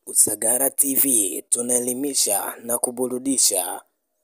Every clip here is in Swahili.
Usagara TV tunaelimisha na kuburudisha.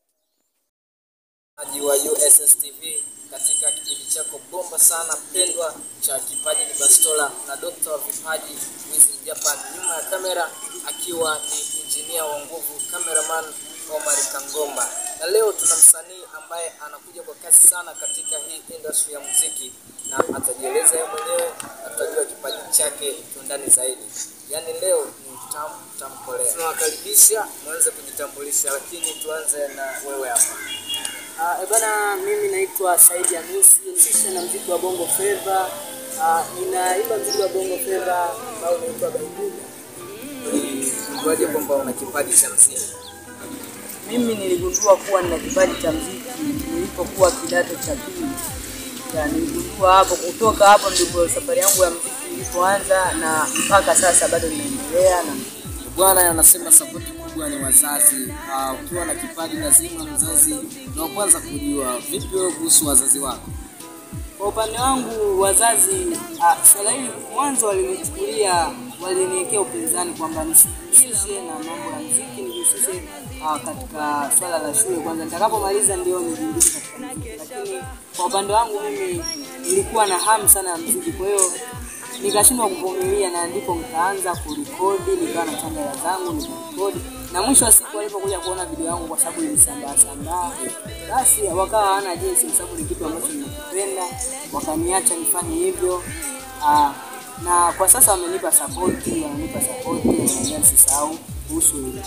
Mtazamaji wa USS TV katika kipindi chako bomba sana pendwa cha kipaji ni bastola na dokta wa vipaji Wiz Japan, nyuma ya kamera akiwa ni injinia wa nguvu cameraman Omar Kangomba, na leo tuna msanii ambaye anakuja kwa kasi sana katika hii industry ya muziki na atajieleza yeye mwenyewe na tutajua kipaji chake kiundani zaidi. Yaani leo ni tamu tamkolea. Tunawakaribisha mwanze kujitambulisha, lakini tuanze na wewe hapa. Uh, ebana mimi naitwa Saidi Hamisi, nisha na mziki wa Bongo Flava. Uh, ninaimba mziki wa Bongo Flava ambao unaitwa Baibuda. Ulijuaje kwamba una kipaji cha muziki? Mimi niligundua kuwa nina kipaji cha mziki nilipokuwa kidato cha pili. Ya, niligundua hapo, kutoka hapo ndipo safari yangu ya mziki ilipoanza na mpaka sasa bado ninaendelea na Bwana anasema sapoti kubwa ni wazazi. Uh, ukiwa na kipaji lazima mzazi ndio wa kwanza kujua. Vipi wewe kuhusu wazazi wako? Kwa upande wangu wazazi, ah, swala hili mwanzo walinichukulia, waliniwekea upinzani kwamba nisijihusishe na mambo ya muziki, nijihusishe ah, katika swala la shule kwanza, nitakapomaliza ndio nijiingize katika muziki. Lakini kwa upande wangu mimi nilikuwa na hamu sana ya muziki, kwa hiyo nikashindwa kuvumilia, na ndipo nikaanza kurekodi, nikawa na kamera zangu nikarekodi, na mwisho wa siku walipokuja kuona video yangu, kwa sababu ilisambaa sambaa, basi wakawa hawana jinsi, kwa sababu ni kitu ambacho ninakipenda, wakaniacha nifanye hivyo. Aa, na kwa sasa wamenipa sapoti, wananipa sapoti, wananiambia nisisahau kuhusu hilo.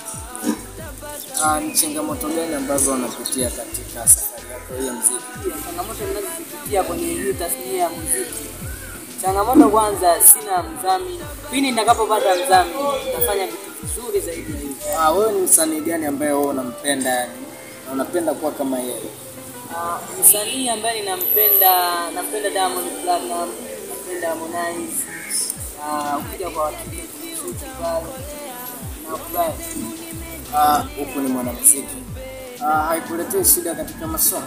Uh, ni changamoto gani ambazo wanapitia katika safari yako hii ya muziki? changamoto ninazozipitia kwenye hii tasnia ya muziki. Changamoto kwanza, sina mdhamini. Pindi nitakapopata mdhamini, nitafanya vitu vizuri zaidi ya hivi. Uh, wewe ni msanii gani ambaye wewe unampenda yani na unapenda kuwa kama yeye? Ah, msanii ambaye ninampenda, nampenda Diamond Platinum, nampenda Harmonize. Ah, ukija kwa wakike kusuti pale na kubaya. Ah, huku ni mwanamuziki. Uh, haikuletei shida katika masomo?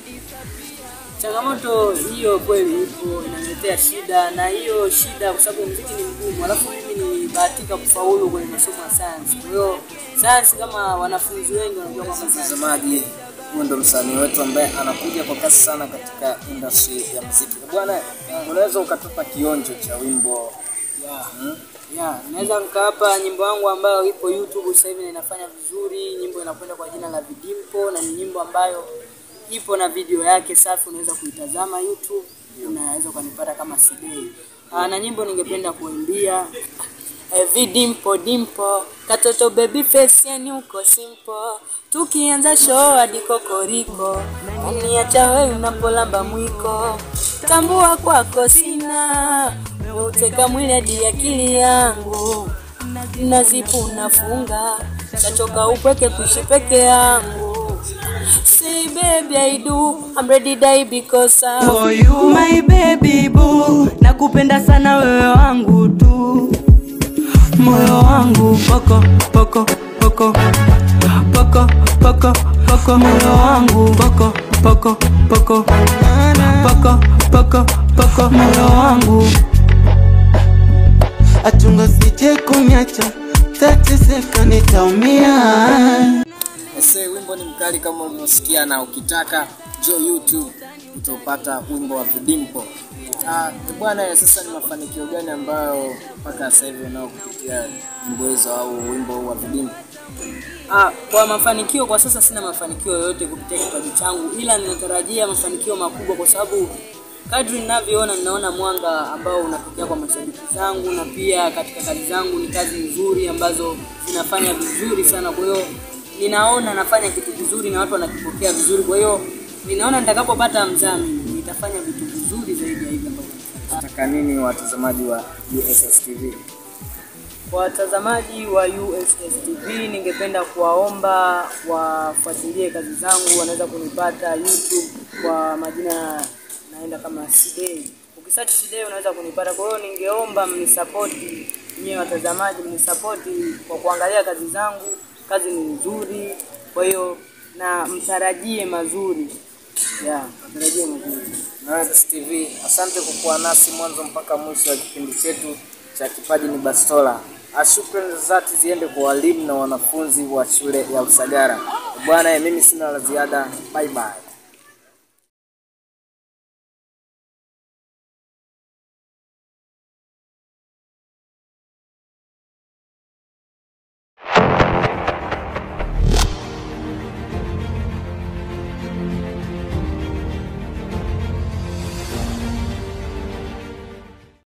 Changamoto hiyo kweli ipo, inaniletea shida, na hiyo shida kwa sababu muziki ni mgumu, alafu mimi nilibahatika kufaulu kwenye masomo ya sayansi. Kwa hiyo sayansi, kama wanafunzi wengi wanajua kwamba sayansi Mtazamaji, huyu ndo msanii wetu ambaye anakuja kwa kasi sana katika industry ya muziki. Bwana, unaweza ukatupa kionjo cha wimbo yeah. hmm? Yeah, naweza nikawapa nyimbo yangu ambayo ipo YouTube sasa hivi na inafanya vizuri. Nyimbo inakwenda kwa jina la Vidimpo na ni nyimbo ambayo ipo na video yake safi, unaweza kuitazama YouTube, unaweza ukanipata kama CD. Ah, na nyimbo ningependa kuimbia eh, Vidimpo dimpo katoto baby face yani uko simple tukianza show hadi kokoriko uniacha wewe unapolamba mwiko tambua kwako sina uteka mwili hadi akili yangu nazipu unafunga chachoka upweke kuishi peke yangu Say baby I do I'm ready die because I For you my baby boo, nakupenda sana wewe wangu tu, moyo wangu poko poko poko poko poko poko, moyo wangu poko poko poko poko poko poko, moyo wangu Achunga sije kuniacha, tateseka nitaumia. Ese, wimbo ni mkali kama ulivyosikia, na ukitaka jo YouTube utapata wimbo wa Vidimpo. Ah, bwana, sasa ni mafanikio gani ambayo mpaka sasa hivi unao kupitia nyimbo hizo au wimbo huu wa Vidimpo? Ah, kwa mafanikio kwa sasa sina mafanikio yoyote kupitia kipaji changu, ila ninatarajia mafanikio makubwa, kwa sababu kadri ninavyoona, ninaona mwanga ambao unatokea kwa mashabiki zangu, na pia katika kazi zangu ni kazi nzuri ambazo zinafanya vizuri sana. Kwa hiyo ninaona nafanya kitu kizuri na watu wanakipokea vizuri. Kwa hiyo ninaona nitakapopata mdhamini nitafanya vitu vizuri zaidi ya hivi ambavyo Nataka nini watazamaji wa USS TV? Kwa watazamaji wa USS TV ningependa kuwaomba wafuatilie kazi zangu, wanaweza kunipata YouTube kwa majina naenda kama Sidei. Ukisearch Sidei unaweza kunipata. Kwa hiyo ningeomba mnisapoti nyewe watazamaji, mnisapoti kwa kuangalia kazi zangu. Kazi ni nzuri, kwa hiyo na mtarajie mazuri ya mtarajie mazuri. Na USS TV, asante kwa kuwa nasi mwanzo mpaka mwisho wa kipindi chetu cha Kipaji ni Bastola. Ah, Shukrani za dhati ziende kwa walimu na wanafunzi wa shule ya Usagara. Bwana, mimi sina la ziada. Bye bye.